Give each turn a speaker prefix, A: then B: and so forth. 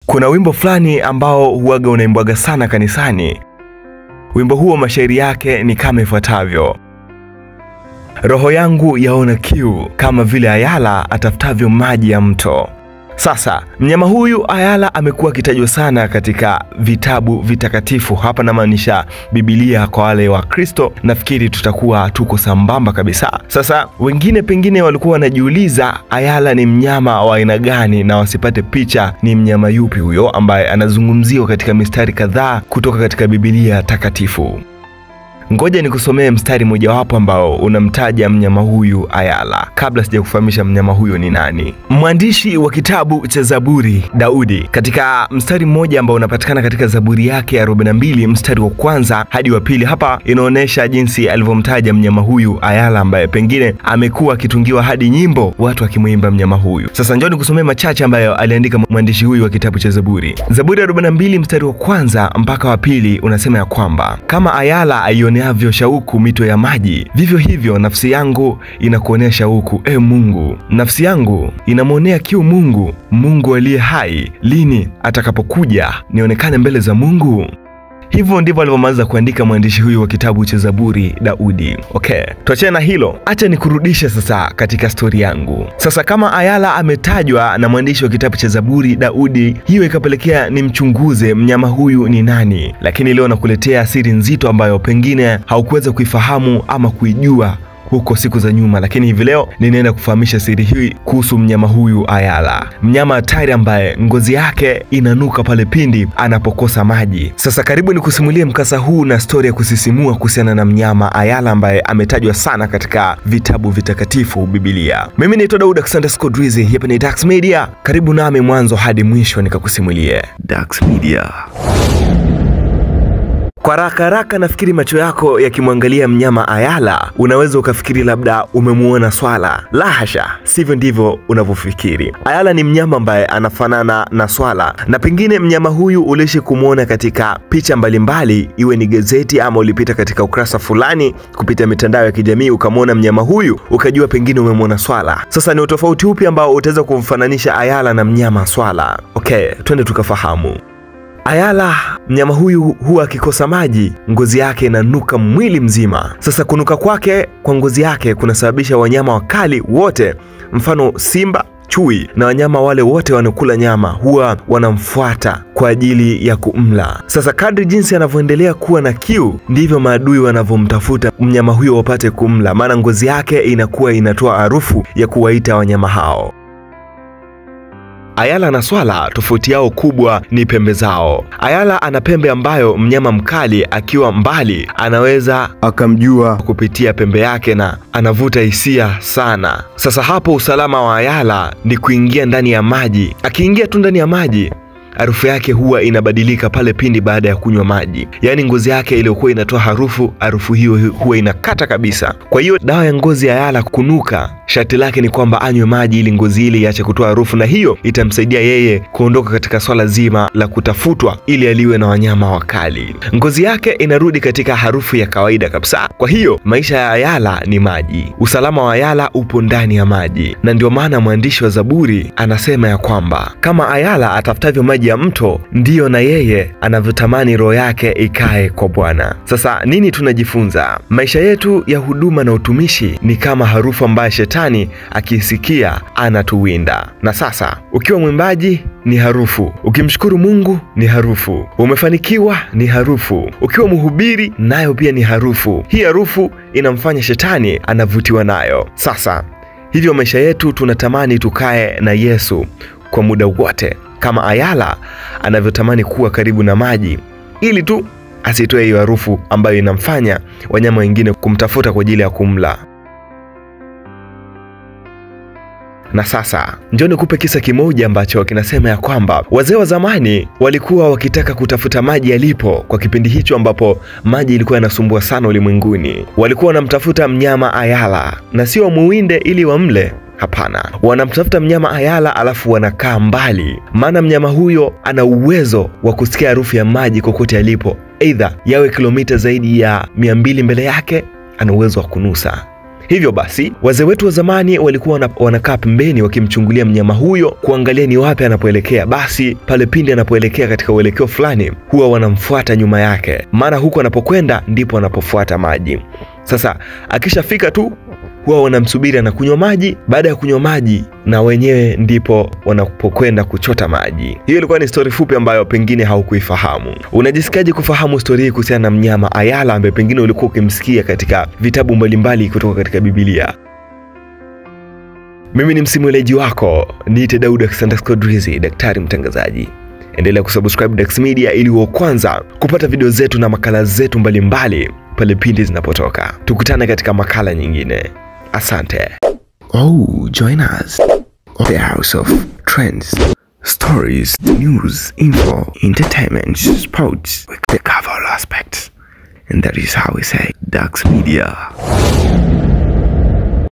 A: Kuna wimbo fulani ambao huaga unaimbwaga sana kanisani. Wimbo huo mashairi yake ni kama ifuatavyo: roho yangu yaona kiu kama vile ayala atafutavyo maji ya mto. Sasa mnyama huyu ayala amekuwa akitajwa sana katika vitabu vitakatifu. Hapa namaanisha Biblia. Kwa wale wa Kristo, nafikiri tutakuwa tuko sambamba kabisa. Sasa wengine pengine walikuwa wanajiuliza ayala ni mnyama wa aina gani, na wasipate picha ni mnyama yupi huyo ambaye anazungumziwa katika mistari kadhaa kutoka katika Biblia takatifu. Ngoja nikusomee mstari mojawapo ambao unamtaja mnyama huyu ayala, kabla sija kufahamisha mnyama huyo ni nani. Mwandishi wa kitabu cha Zaburi Daudi, katika mstari mmoja ambao unapatikana katika Zaburi yake ya 42 mstari wa kwanza hadi wa pili, hapa inaonyesha jinsi alivyomtaja mnyama huyu ayala, ambaye pengine amekuwa akitungiwa hadi nyimbo watu akimwimba mnyama huyu. Sasa njoo nikusomee machache ambayo aliandika mwandishi huyu wa kitabu cha Zaburi. Zaburi ya 42 mstari wa kwanza mpaka wa pili unasema ya kwamba kama ayala aione avyo shauku mito ya maji, vivyo hivyo nafsi yangu inakuonea shauku, e Mungu. Nafsi yangu inamwonea kiu Mungu, Mungu aliye hai. Lini atakapokuja nionekane mbele za Mungu? Hivyo ndivyo alivyomaliza kuandika mwandishi huyu wa kitabu cha Zaburi Daudi. Okay, tuachane na hilo, acha nikurudishe sasa katika stori yangu. Sasa kama ayala ametajwa na mwandishi wa kitabu cha Zaburi Daudi, hiyo ikapelekea nimchunguze mnyama huyu ni nani, lakini leo nakuletea siri nzito ambayo pengine haukuweza kuifahamu ama kuijua huko siku za nyuma, lakini hivi leo ninaenda kufahamisha siri hii kuhusu mnyama huyu ayala, mnyama hatari ambaye ngozi yake inanuka pale pindi anapokosa maji. Sasa karibu ni kusimulie mkasa huu na stori ya kusisimua kuhusiana na mnyama ayala ambaye ametajwa sana katika vitabu vitakatifu Biblia. Mimi naitwa Daud Alexander Scott Rizzi, hapa ni Dax Media. Karibu nami mwanzo hadi mwisho nikakusimulie Dax Media. Kwa haraka haraka nafikiri macho yako yakimwangalia mnyama ayala, unaweza ukafikiri labda umemuona swala. La hasha, sivyo ndivyo unavyofikiri. Ayala ni mnyama ambaye anafanana na swala, na pengine mnyama huyu uliishi kumwona katika picha mbalimbali, iwe ni gazeti ama ulipita katika ukurasa fulani kupitia mitandao ya kijamii ukamwona mnyama huyu ukajua pengine umemwona swala. Sasa ni utofauti upi ambao utaweza kumfananisha ayala na mnyama swala? Okay, twende tukafahamu. Ayala mnyama huyu huwa akikosa maji, ngozi yake inanuka mwili mzima. Sasa kunuka kwake kwa ngozi yake kunasababisha wanyama wakali wote, mfano simba, chui na wanyama wale wote wanaokula nyama huwa wanamfuata kwa ajili ya kumla. Sasa kadri jinsi anavyoendelea kuwa na kiu, ndivyo maadui wanavyomtafuta mnyama huyo wapate kumla, maana ngozi yake inakuwa inatoa harufu ya kuwaita wanyama hao. Ayala na swala tofauti yao kubwa ni pembe zao. Ayala ana pembe ambayo mnyama mkali akiwa mbali anaweza akamjua kupitia pembe yake na anavuta hisia sana. Sasa hapo usalama wa ayala ni kuingia ndani ya maji. Akiingia tu ndani ya maji harufu yake huwa inabadilika pale pindi baada ya kunywa maji, yaani ngozi yake iliyokuwa inatoa harufu, harufu hiyo huwa inakata kabisa. Kwa hiyo dawa ya ngozi ya ayala kunuka, sharti lake ni kwamba anywe maji ili ngozi ile iache kutoa harufu, na hiyo itamsaidia yeye kuondoka katika swala zima la kutafutwa ili aliwe na wanyama wakali. Ngozi yake inarudi katika harufu ya kawaida kabisa. Kwa hiyo maisha ya ayala ni maji, usalama wa ayala upo ndani ya maji, na ndio maana mwandishi wa Zaburi anasema ya kwamba kama ayala atafutavyo maji ya mto ndiyo na yeye anavyotamani roho yake ikae kwa Bwana. Sasa nini tunajifunza? Maisha yetu ya huduma na utumishi ni kama harufu ambayo shetani akiisikia anatuwinda. Na sasa ukiwa mwimbaji ni harufu, ukimshukuru Mungu ni harufu, umefanikiwa ni harufu, ukiwa mhubiri nayo pia ni harufu. Hii harufu inamfanya shetani anavutiwa nayo. Sasa hivyo maisha yetu tunatamani tukae na Yesu kwa muda wote kama ayala anavyotamani kuwa karibu na maji ili tu asitoe hiyo harufu ambayo inamfanya wanyama wengine kumtafuta kwa ajili ya kumla. Na sasa njoo nikupe kisa kimoja ambacho kinasema ya kwamba wazee wa zamani walikuwa wakitaka kutafuta maji yalipo kwa kipindi hicho ambapo maji ilikuwa yanasumbua sana ulimwenguni. Walikuwa wanamtafuta mnyama ayala, na sio wamuwinde ili wamle Hapana, wanamtafuta mnyama ayala alafu wanakaa mbali, maana mnyama huyo ana uwezo wa kusikia harufu ya maji kokote alipo, aidha yawe kilomita zaidi ya mia mbili mbele yake, ana uwezo wa kunusa. Hivyo basi wazee wetu wa zamani walikuwa wana- wanakaa pembeni wakimchungulia mnyama huyo kuangalia ni wapi anapoelekea. Basi pale pindi anapoelekea katika uelekeo fulani, huwa wanamfuata nyuma yake, maana huko anapokwenda ndipo anapofuata maji. Sasa akishafika tu huwa wanamsubiri anakunywa maji. Baada ya kunywa maji, na wenyewe ndipo wanapokwenda kuchota maji. Hiyo ilikuwa ni stori fupi ambayo pengine haukuifahamu. Unajisikiaje kufahamu stori hii kuhusiana na mnyama Ayala ambaye pengine ulikuwa ukimsikia katika vitabu mbalimbali kutoka katika Biblia? Mimi ni msimuleji wako, niite Daud Alexander Drizzy, daktari mtangazaji. Endelea kusubscribe Dax Media ili uwe wa kwanza kupata video zetu na makala zetu mbalimbali pale pindi zinapotoka. Tukutane katika makala nyingine. Asante. Oh, join us. The House of Trends, Stories, News, Info, Entertainment, Sports. We cover all aspects. And that is how we say Dax Media.